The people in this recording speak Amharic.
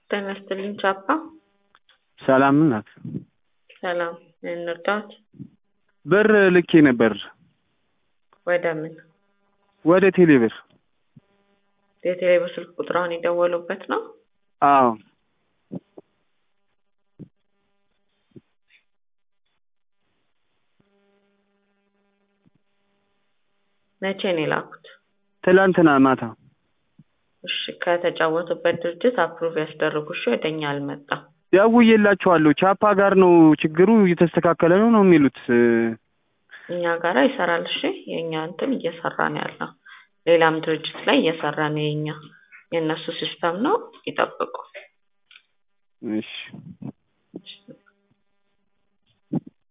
ጤና ይስጥልኝ ቻፓ። ሰላም ናት። ሰላም እንርዳት። ብር ልኬ ነበር ወደ ምን? ወደ ቴሌ ብር። የቴሌ ብር ስልክ ቁጥራውን የደወሉበት ነው? አዎ መቼ ነው የላኩት? ትላንትና ማታ። እሺ ከተጫወቱበት ድርጅት አፕሩቭ ያስደርጉ። እሺ ወደኛ አልመጣም። ደውዬላቸዋለሁ። ቻፓ ጋር ነው ችግሩ፣ እየተስተካከለ ነው ነው የሚሉት። እኛ ጋራ ይሰራል። እሺ የእኛ እንትን እየሰራ ነው ያለው። ሌላም ድርጅት ላይ እየሰራ ነው የኛ የእነሱ ሲስተም ነው። ይጠብቁ። እሺ